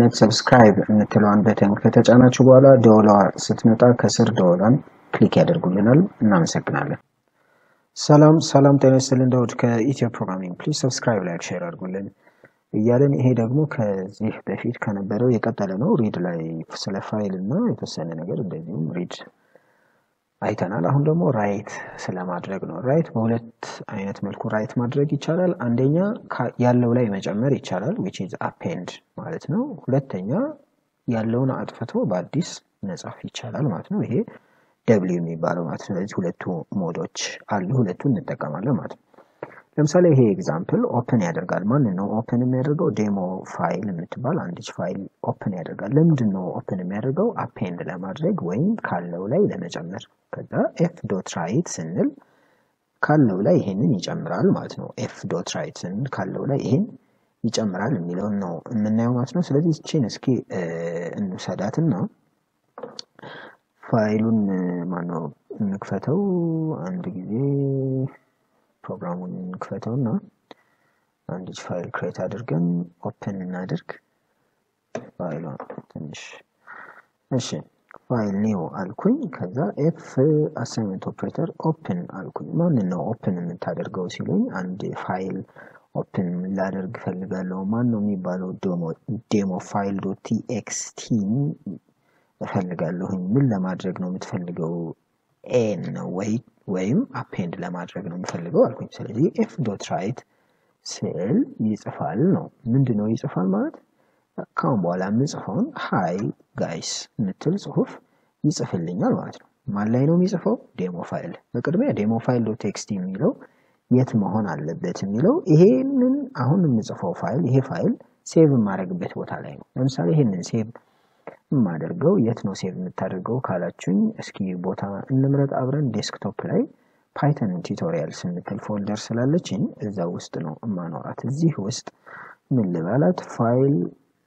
አይነት ሰብስክራይብ የምትለዋን በተን ከተጫናችሁ በኋላ ደወሏ ስትመጣ ከስር ደወሏን ክሊክ ያደርጉልናል። እናመሰግናለን። ሰላም ሰላም፣ ጤና ይስጥልን። ዳውድ ከኢትዮ ፕሮግራሚንግ ፕሊዝ ሰብስክራይብ፣ ላይክ፣ ሼር አድርጉልን እያለን ይሄ ደግሞ ከዚህ በፊት ከነበረው የቀጠለ ነው። ሪድ ላይ ስለ ፋይል እና የተወሰነ ነገር እንደዚሁም ሪድ አይተናል። አሁን ደግሞ ራይት ስለማድረግ ነው። ራይት በሁለት አይነት መልኩ ራይት ማድረግ ይቻላል። አንደኛ ያለው ላይ መጨመር ይቻላል ዊች ኢዝ አፔንድ ማለት ነው። ሁለተኛ ያለውን አጥፍቶ በአዲስ መጻፍ ይቻላል ማለት ነው። ይሄ ደብሊው የሚባለው ማለት ነው። ስለዚህ ሁለቱ ሞዶች አሉ፣ ሁለቱን እንጠቀማለን ማለት ነው። ለምሳሌ ይሄ ኤግዛምፕል ኦፕን ያደርጋል። ማን ነው ኦፕን የሚያደርገው? ዴሞ ፋይል የምትባል አንዲች ፋይል ኦፕን ያደርጋል። ለምንድን ነው ኦፕን የሚያደርገው? አፔንድ ለማድረግ ወይም ካለው ላይ ለመጨመር። ከዛ ኤፍ ዶት ራይት ስንል ካለው ላይ ይሄንን ይጨምራል ማለት ነው። ኤፍ ዶት ራይት ስንል ካለው ላይ ይሄን ይጨምራል የሚለውን ነው የምናየው ማለት ነው። ስለዚህ ይቺን እስኪ እንውሰዳትና ፋይሉን ማነው እንክፈተው አንድ ጊዜ ፕሮግራሙን እንክፈተው እና አንዲች ፋይል ክሬት አድርገን ኦፕን እናድርግ። ፋይሏ ትንሽ እሺ፣ ፋይል ኒው አልኩኝ። ከዛ ኤፍ አሳይመንት ኦፕሬተር ኦፕን አልኩኝ። ማንን ነው ኦፕን የምታደርገው ሲሉኝ፣ አንድ ፋይል ኦፕን ላደርግ ፈልጋለሁ። ማን ነው የሚባለው? ዴሞ ፋይል ዶት ቲኤክስቲን እፈልጋለሁኝ። ምን ለማድረግ ነው የምትፈልገው? ኤን ነው ወይ ወይም አፔንድ ለማድረግ ነው የምፈልገው አልኩኝ። ስለዚህ ኤፍ ዶት ራይት ስል ይጽፋል ነው። ምንድን ነው ይጽፋል ማለት ካሁን በኋላ የምጽፈውን ሃይ ጋይስ የምትል ጽሁፍ ይጽፍልኛል ማለት ነው። ማን ላይ ነው የሚጽፈው? ዴሞ ፋይል። በቅድሚያ ዴሞ ፋይል ዶት ቴክስት የሚለው የት መሆን አለበት የሚለው ይሄንን አሁን የምጽፈው ፋይል ይሄ ፋይል ሴቭ የማደርግበት ቦታ ላይ ነው። ለምሳሌ ይሄንን ሴቭ የማደርገው የት ነው ሴቭ የምታደርገው ካላችሁኝ፣ እስኪ ቦታ እንምረጥ አብረን። ዴስክቶፕ ላይ ፓይተን ቱቶሪያልስ የምትል ፎልደር ስላለችኝ እዛ ውስጥ ነው እማኖራት። እዚህ ውስጥ ምን ልበላት? ፋይል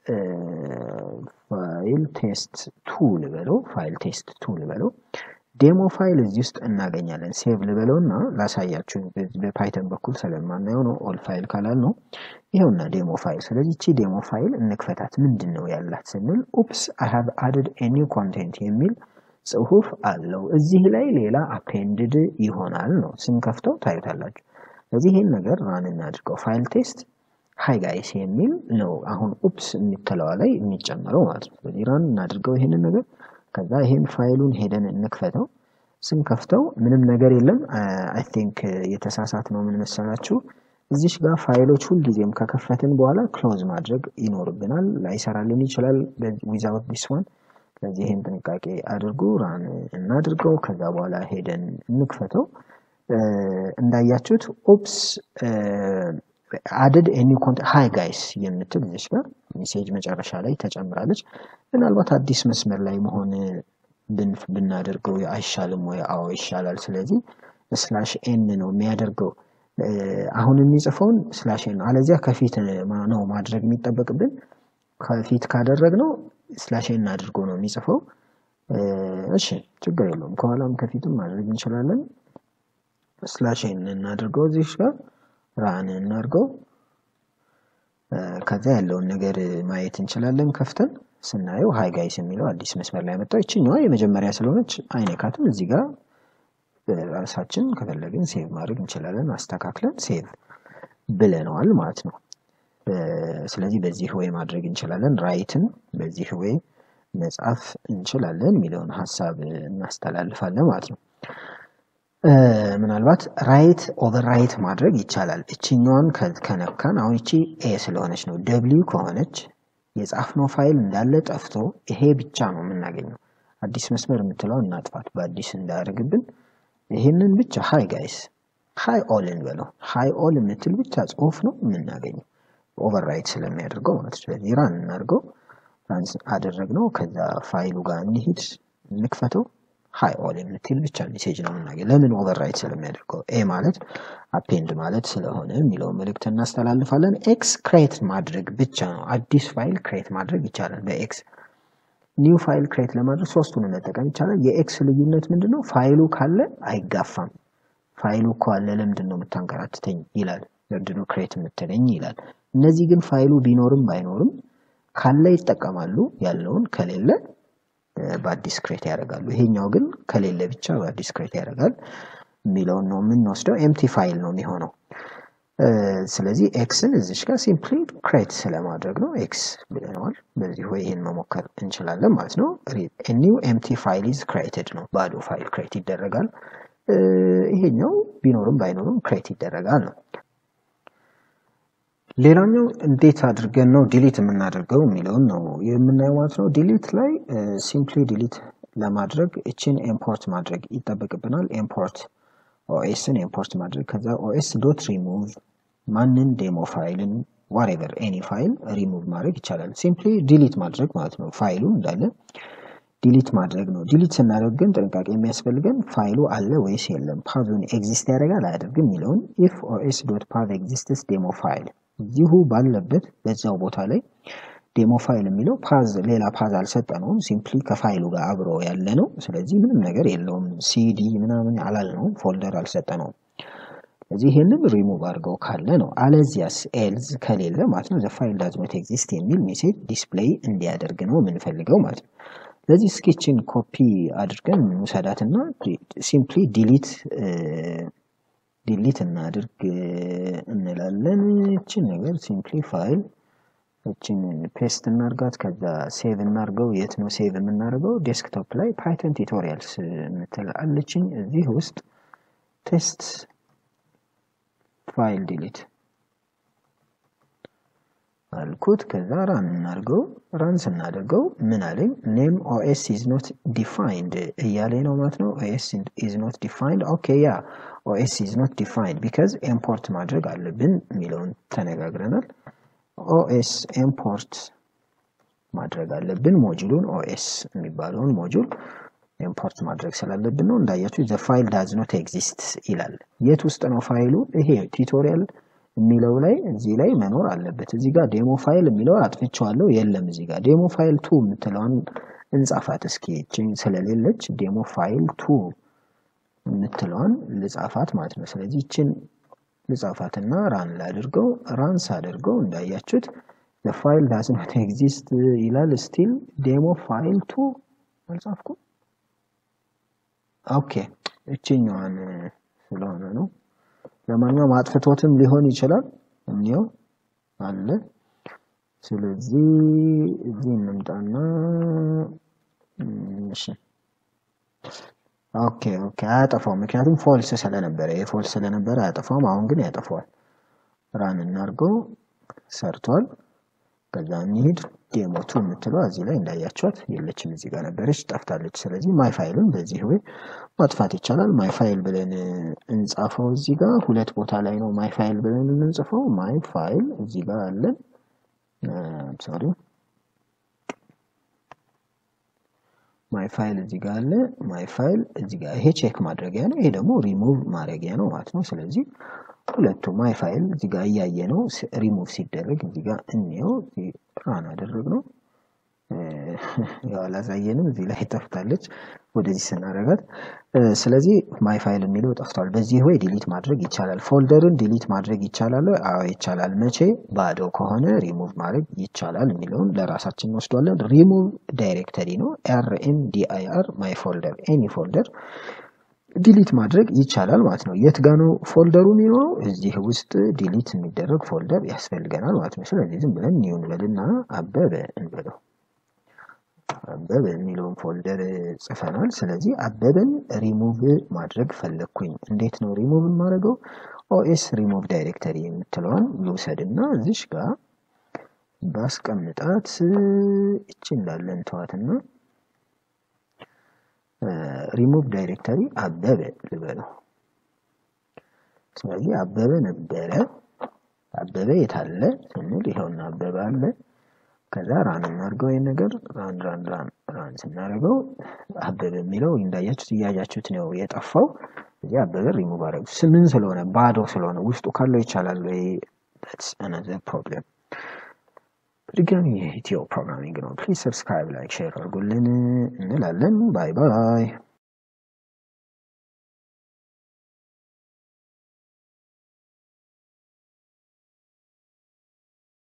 ፋይል ቴስት ቱ ልበለው፣ ፋይል ቴስት ቱ ልበለው። ዴሞ ፋይል እዚህ ውስጥ እናገኛለን። ሴቭ ልበለው እና ላሳያችሁ። በፓይተን በኩል ስለማናየው ነው ኦል ፋይል ካላል ነው ይኸውና ዴሞ ፋይል። ስለዚህ እቺ ዴሞ ፋይል እንክፈታት። ምንድን ነው ያላት ስንል ኡፕስ አይ ሃቭ አድድ ኤ ኒው ኮንቴንት የሚል ጽሁፍ አለው። እዚህ ላይ ሌላ አፔንድድ ይሆናል ነው። ስንከፍተው ታዩታላችሁ። ስለዚህ ይህን ነገር ራን እናድርገው። ፋይል ቴስት ሃይ ጋይስ የሚል ነው አሁን ኡፕስ የሚተለዋ ላይ የሚጨመረው ማለት ነው። ስለዚህ ራን እናድርገው ይሄንን ነገር ከዛ ይሄን ፋይሉን ሄደን እንክፈተው። ስንከፍተው ምንም ነገር የለም። አይ ቲንክ የተሳሳት ነው ምን መሰላችሁ? እዚሽ ጋር ፋይሎች ሁልጊዜም ከከፈትን በኋላ ክሎዝ ማድረግ ይኖርብናል። ላይሰራልን ይችላል ዊዛውት ዲስ ዋን። ስለዚህ ይህን ጥንቃቄ አድርጉ። ራን እናድርገው። ከዛ በኋላ ሄደን እንክፈተው። እንዳያችሁት ኦፕስ አድድ ኤኒ ኮንት ሃይ ጋይስ የምትል እዚች ጋር ሜሴጅ መጨረሻ ላይ ተጨምራለች። ምናልባት አዲስ መስመር ላይ መሆን ብናደርገው አይሻልም ወይ? አዎ ይሻላል። ስለዚህ ስላሽ ኤን ነው የሚያደርገው አሁን የሚጽፈውን ስላሽ ኤን ነው። አለዚያ ከፊት ነው ማድረግ የሚጠበቅብን። ከፊት ካደረግነው ስላሽ ኤን አድርጎ ነው የሚጽፈው። እሺ ችግር የለውም። ከኋላም ከፊትም ማድረግ እንችላለን። ስላሽ ኤን እናድርገው እዚህ ጋር ራን እናድርገው። ከዛ ያለውን ነገር ማየት እንችላለን። ከፍተን ስናየው ሃይ ጋይስ የሚለው አዲስ መስመር ላይ መጣው። ይችኛዋ የመጀመሪያ ስለሆነች አይነካትም። እዚህ ጋር ራሳችን ከፈለግን ሴቭ ማድረግ እንችላለን። አስተካክለን ሴቭ ብለነዋል ማለት ነው። ስለዚህ በዚህ ወይ ማድረግ እንችላለን። ራይትን በዚህ ወይ መጻፍ እንችላለን የሚለውን ሀሳብ እናስተላልፋለን ማለት ነው። ምናልባት ራይት ኦቨር ራይት ማድረግ ይቻላል። እችኛዋን ከነካን አሁን እቺ ኤ ስለሆነች ነው። ደብሊው ከሆነች የጻፍነው ፋይል እንዳለ ጠፍቶ ይሄ ብቻ ነው የምናገኘው። አዲስ መስመር የምትለው እናጥፋት፣ በአዲስ እንዳያደርግብን። ይህንን ብቻ ሃይ ጋይስ ሃይ ኦል እንበለው። ሃይ ኦል የምትል ብቻ ጽሁፍ ነው የምናገኘው ኦቨር ራይት ስለሚያደርገው ማለት ነው። ስለዚህ ራን እናድርገው። ራን አደረግነው። ከዛ ፋይሉ ጋር እንሂድ፣ እንክፈተው። ሃይ ኦል የምትል ብቻ ሜሴጅ ነው የምናገኝ። ለምን ኦቨር ራይት ስለሚያደርገው ኤ ማለት አፔንድ ማለት ስለሆነ የሚለውን መልእክት እናስተላልፋለን። ኤክስ ክሬት ማድረግ ብቻ ነው። አዲስ ፋይል ክሬት ማድረግ ይቻላል በኤክስ ኒው ፋይል ክሬት ለማድረግ ሶስቱን መጠቀም ይቻላል። የኤክስ ልዩነት ምንድን ነው? ፋይሉ ካለ አይጋፋም። ፋይሉ እኮ አለ ለምንድን ነው የምታንከራትተኝ ይላል። ለምንድን ነው ክሬት የምትለኝ ይላል። እነዚህ ግን ፋይሉ ቢኖርም ባይኖርም ካለ ይጠቀማሉ ያለውን ከሌለ በአዲስ ክሬት ያደርጋሉ። ይሄኛው ግን ከሌለ ብቻ በአዲስ ክሬት ያደርጋል የሚለውን ነው የምንወስደው። ኤምቲ ፋይል ነው የሚሆነው። ስለዚህ ኤክስን እዚች ጋር ሲምፕሊ ክሬት ስለማድረግ ነው ኤክስ ብለነዋል። በዚህ ወይ ይህን መሞከር እንችላለን ማለት ነው። ኒው ኤምቲ ፋይል ኢዝ ክሬትድ ነው። ባዶ ፋይል ክሬት ይደረጋል። ይሄኛው ቢኖርም ባይኖርም ክሬት ይደረጋል ነው። ሌላኛው እንዴት አድርገን ነው ዲሊት የምናደርገው የሚለውን ነው የምናየው ማለት ነው። ዲሊት ላይ ሲምፕሊ ዲሊት ለማድረግ እችን ኢምፖርት ማድረግ ይጠበቅብናል። ኢምፖርት ኦኤስን ኢምፖርት ማድረግ ከዛ ኦኤስ ዶት ሪሙቭ ማንን ዴሞ ፋይልን ዋሬቨር ኤኒ ፋይል ሪሙቭ ማድረግ ይቻላል። ሲምፕሊ ዲሊት ማድረግ ማለት ነው። ፋይሉ እንዳለ ዲሊት ማድረግ ነው። ዲሊት ስናደርግ ግን ጥንቃቄ የሚያስፈልገን ፋይሉ አለ ወይስ የለም፣ ፓዙን ኤግዚስት ያደርጋል አያደርግም የሚለውን ኢፍ ኦኤስ ዶት ፓዝ ኤግዚስትስ ዴሞ ፋይል እዚሁ ባለበት በዛው ቦታ ላይ ዴሞ ፋይል የሚለው ፓዝ ሌላ ፓዝ አልሰጠነውም። ሲምፕሊ ከፋይሉ ጋር አብሮ ያለ ነው። ስለዚህ ምንም ነገር የለውም። ሲዲ ምናምን አላልነውም፣ ፎልደር አልሰጠነውም። ስለዚህ ይህንን ሪሙቭ አድርገው ካለ ነው። አለዚያስ ኤልዝ ከሌለ ማለት ነው ዘፋይል ዳዝ ኖት ኤግዚስት የሚል ሜሴጅ ዲስፕሌይ እንዲያደርግ ነው የምንፈልገው ማለት ነው። ስለዚህ ስኬችን ኮፒ አድርገን እንውሰዳትና ሲምፕሊ ዲሊት ዲሊት እናድርግ እንላለን። እችን ነገር ሲምፕሊ ፋይል እችን ፔስት እናርጋት፣ ከዛ ሴቭ እናርገው። የት ነው ሴቭ የምናደርገው? ዴስክቶፕ ላይ ፓይተን ቱቶሪያልስ የምትል አለችኝ። እዚህ ውስጥ ቴስት ፋይል ዲሊት አልኩት። ከዛ ራን እናርገው። ራን ስናደርገው ምን አለኝ? ኔም ኦኤስ ኢዝ ኖት ዲፋይንድ እያለኝ ነው ማለት ነው። ኦኤስ ኢዝ ኖት ዲፋይንድ ኦኬ ያ ኦኤስ ኢዝ ኖት ዲፋይንድ ቢካዝ ኢምፖርት ማድረግ አለብን የሚለውን ተነጋግረናል። ኦኤስ ኢምፖርት ማድረግ አለብን ሞጁሉን ኦኤስ የሚባለውን ሞጁል ኢምፖርት ማድረግ ስላለብን ነው። እንዳያችሁ ዘ ፋይል ዳዝ ኖት ኤግዚስት ይላል። የት ውስጥ ነው ፋይሉ? ይሄ ቱቶሪያል የሚለው ላይ እዚህ ላይ መኖር አለበት። እዚህ ጋር ዴሞ ፋይል የሚለው አጥፍቼዋለሁ፣ የለም እዚህ ጋር ዴሞ ፋይል ቱ የምትለዋን እንጻፋት እስኪ። ይህችን ስለሌለች ዴሞ ፋይል ቱ የምትለዋን ልጻፋት ማለት ነው። ስለዚህ ይችን ልጻፋትና ራን ላድርገው። ራን ሳደርገው እንዳያችሁት ፋይል ዳዝ ኖት ኤግዚስት ይላል። ስቲል ዴሞ ፋይል ቱ አልጻፍኩም። ኦኬ እችኛዋን ስለሆነ ነው። ለማንኛውም አጥፍቶትም ሊሆን ይችላል። እኒው አለ። ስለዚህ እዚህ እንምጣና እሺ ኦኬ ኦኬ አያጠፋውም። ምክንያቱም ፎልስ ስለነበረ የፎልስ ስለነበረ አያጠፋውም። አሁን ግን ያጠፋዋል። ራን እናርገው። ሰርቷል። ከዛ እንሂድ። ዴሞቱ የምትለው እዚህ ላይ እንዳያቸዋት የለችም፣ እዚህ ጋር ነበረች፣ ጠፍታለች። ስለዚህ ማይ ፋይልን በዚህ ወይ ማጥፋት ይቻላል። ማይ ፋይል ብለን እንጻፈው። እዚህ ጋር ሁለት ቦታ ላይ ነው ማይ ፋይል ብለን የምንጽፈው። ማይ ፋይል እዚህ ጋር አለን። ሶሪ ማይ ፋይል እዚህ ጋር አለ። ማይ ፋይል እዚህ ጋር ይሄ ቼክ ማድረጊያ ነው፣ ይሄ ደግሞ ሪሙቭ ማድረጊያ ነው ማለት ነው። ስለዚህ ሁለቱ ማይ ፋይል እዚህ ጋር እያየ ነው ሪሙቭ ሲደረግ እዚህ ጋር እንየው። ራን አደረግ ነው ያው አላሳየንም። እዚህ ላይ ጠፍታለች ወደዚህ ስናደርጋት። ስለዚህ ማይ ፋይል የሚለው ጠፍቷል። በዚህ ወይ ዲሊት ማድረግ ይቻላል። ፎልደርን ዲሊት ማድረግ ይቻላል? አዎ ይቻላል። መቼ? ባዶ ከሆነ ሪሙቭ ማድረግ ይቻላል የሚለውን ለራሳችን እንወስዷለን። ሪሙቭ ዳይሬክተሪ ነው። ኤርኤም ዲአይአር ማይ ፎልደር ኤኒ ፎልደር ዲሊት ማድረግ ይቻላል ማለት ነው። የት ጋ ነው ፎልደሩ የሚኖረው? እዚህ ውስጥ ዲሊት የሚደረግ ፎልደር ያስፈልገናል ማለት ነው። ስለዚህ ዝም ብለን ኒው እንበልና አበበ እንበለው። አበበ የሚለውን ፎልደር ጽፈናል። ስለዚህ አበበን ሪሙቭ ማድረግ ፈለግኩኝ። እንዴት ነው ሪሙቭ የማደርገው? ኦኤስ ሪሙቭ ዳይሬክተሪ የምትለዋን ልውሰድና እዚሽ ጋር ባስቀምጣት እቺ እንዳለን ተዋትና ሪሙቭ ዳይሬክተሪ አበበ ልበለው። ስለዚህ አበበ ነበረ። አበበ የታለ ስንል ይኸውና አበበ አለ። ከዛ ራን እናድርገው ይህን ነገር ራን ራን ራን ራን ስናደርገው አበበ የሚለው እንዳያችሁት እያያችሁት ነው የጠፋው። እዚህ አበበ ሪሙቭ አደረጉ። ምን ስለሆነ ባዶ ስለሆነ ውስጡ ካለው ይቻላል ወይ? ስ አናዘር ፕሮብለም በድጋሚ የኢትዮ ፕሮግራሚንግ ነው። ፕሊዝ ሰብስክራይብ፣ ላይክ፣ ሼር አድርጉልን እንላለን። ባይ ባይ።